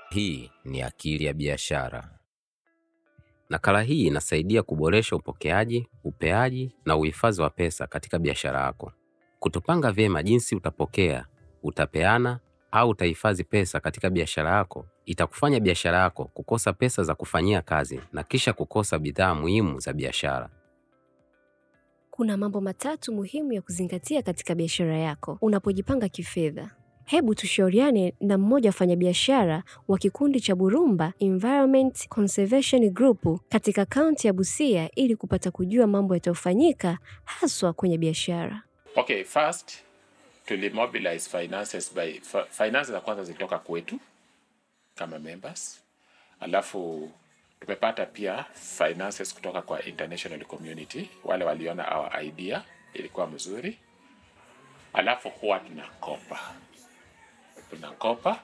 Hii ni Akili ya Biashara. Nakala hii inasaidia kuboresha upokeaji, upeaji na uhifadhi wa pesa katika biashara yako. Kutopanga vyema jinsi utapokea, utapeana au utahifadhi pesa katika biashara yako itakufanya biashara yako kukosa pesa za kufanyia kazi na kisha kukosa bidhaa muhimu za biashara. Kuna mambo matatu muhimu ya kuzingatia katika biashara yako unapojipanga kifedha. Hebu tushauriane na mmoja wa wafanyabiashara wa kikundi cha Burumba Environment Conservation Group katika kaunti ya Busia ili kupata kujua mambo yatayofanyika haswa kwenye biashara. Okay, first tulimobilize finances by fi- finances za kwanza zilitoka kwetu kama members, alafu tumepata pia finances kutoka kwa international community, wale waliona our idea ilikuwa mzuri, alafu huwa tunakopa tunakopa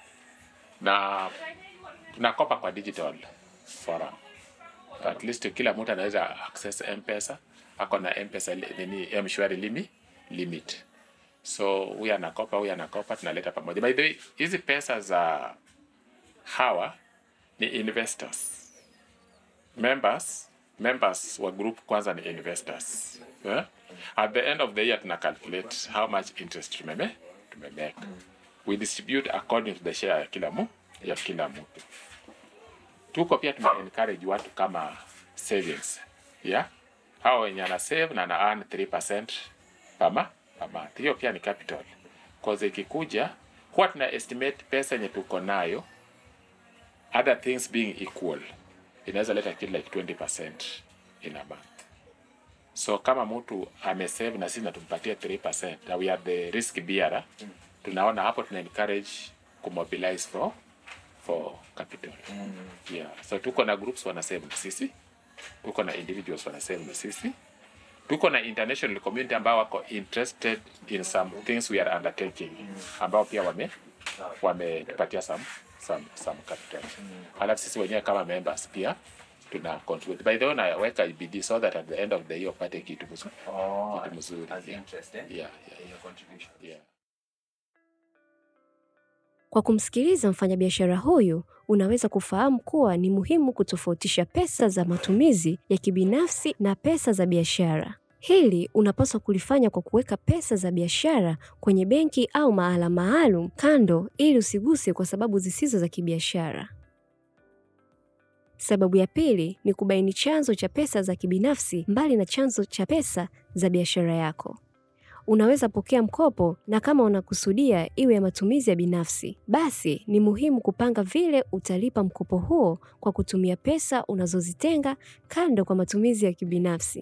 na tunakopa kwa digital forum at least kila mtu anaweza access mpesa ako na mpesa li- nini mshwari limi limit so huyu anakopa huyu anakopa tunaleta pamoja by the way hizi pesa za hawa ni investors members members wa group kwanza ni investors yeah? at the end of the year tuna calculate how much interest tumeme tumemake we distribute according to the share ya kila mu ya kila mtu tuko pia tuna encourage watu kama savings yeah hao wenye ana save na ana earn 3% pama pama hiyo pia ni capital cause ikikuja huwa tuna estimate pesa yenye tuko nayo other things being equal inaweza leta kitu like 20% in a month so kama mtu amesave na sisi natumpatia 3% na we are the risk bearer tunaona hapo tuna encourage kumobilize for for capital yeah so tuko na groups wana save na sisi tuko na individuals wana save na sisi tuko na international community ambao wako interested in some things we are undertaking ambao pia wame wametupatia some some some capital alafu sisi wenyewe kama members pia tuna contribute by the way naweka bidii so that at the end of the year upate kitu mzuri Oh, kitu mzuri as yeah. interest, eh? Yeah, yeah, Your contribution. yeah. Kwa kumsikiliza mfanyabiashara huyu, unaweza kufahamu kuwa ni muhimu kutofautisha pesa za matumizi ya kibinafsi na pesa za biashara. Hili unapaswa kulifanya kwa kuweka pesa za biashara kwenye benki au mahala maalum kando ili usiguse kwa sababu zisizo za kibiashara. Sababu ya pili ni kubaini chanzo cha pesa za kibinafsi mbali na chanzo cha pesa za biashara yako. Unaweza pokea mkopo na kama unakusudia iwe ya matumizi ya binafsi, basi ni muhimu kupanga vile utalipa mkopo huo kwa kutumia pesa unazozitenga kando kwa matumizi ya kibinafsi.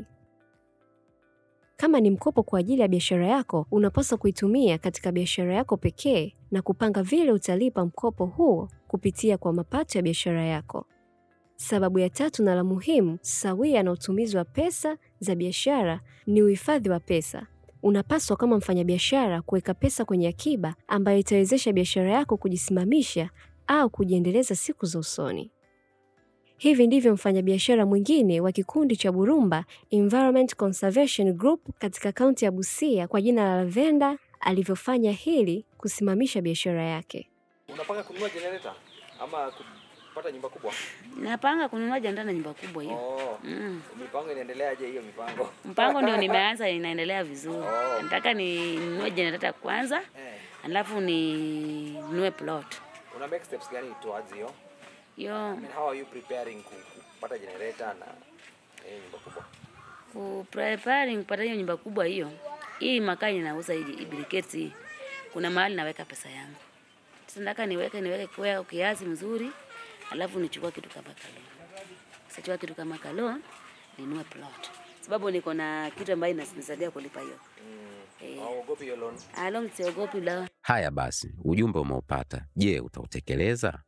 Kama ni mkopo kwa ajili ya biashara yako, unapaswa kuitumia katika biashara yako pekee na kupanga vile utalipa mkopo huo kupitia kwa mapato ya biashara yako. Sababu ya tatu na la muhimu sawia na utumizi wa pesa za biashara ni uhifadhi wa pesa. Unapaswa kama mfanyabiashara kuweka pesa kwenye akiba ambayo itawezesha biashara yako kujisimamisha au kujiendeleza siku za usoni. Hivi ndivyo mfanyabiashara mwingine wa kikundi cha Burumba Environment Conservation Group katika kaunti ya Busia kwa jina la Lavenda alivyofanya hili kusimamisha biashara yake. Unapanga kununua generator ama kupata nyumba kubwa? Napanga kununua janda na nyumba kubwa hiyo. Oh, Mm. mipango inaendeleaje hiyo mipango? Mpango ndio nimeanza, inaendelea vizuri. Oh. Nataka ninunue generator kwanza, Eh, alafu ninunue plot. una make steps gani towards hiyo? I Hiyo mean, how are you preparing ku- kupata generator na hiyo nyumba kubwa? ku preparing kupata hiyo nyumba kubwa hiyo. Hii makaa ninauza hii hii briquettes hii. Kuna mahali naweka pesa yangu. Sasa nataka niweke niweke kwa kiasi mzuri, alafu nichukue kitu kama kalon. Sichukua kitu kama kalon, ninunue plot. Sababu niko na kitu ambayo inanisaidia kulipa hiyo. Eh. Hauogopi hiyo loan? Along siogopi la Haya basi, ujumbe umeupata. Je, utautekeleza?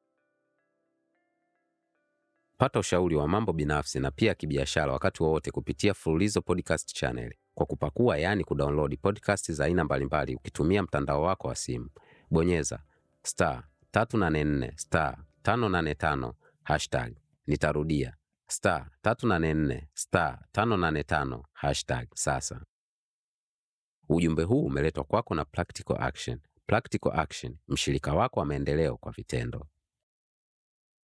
Pata ushauri wa mambo binafsi na pia kibiashara wakati wowote kupitia Fululizo Podcast Channel kwa kupakua, yaani kudownload podcast za aina mbalimbali ukitumia mtandao wako wa simu. Bonyeza star 384 star 585 hashtag. Nitarudia star 384 star 585 hashtag sasa. Ujumbe huu umeletwa kwako na Practical Action. Practical Action, mshirika wako wa maendeleo kwa vitendo.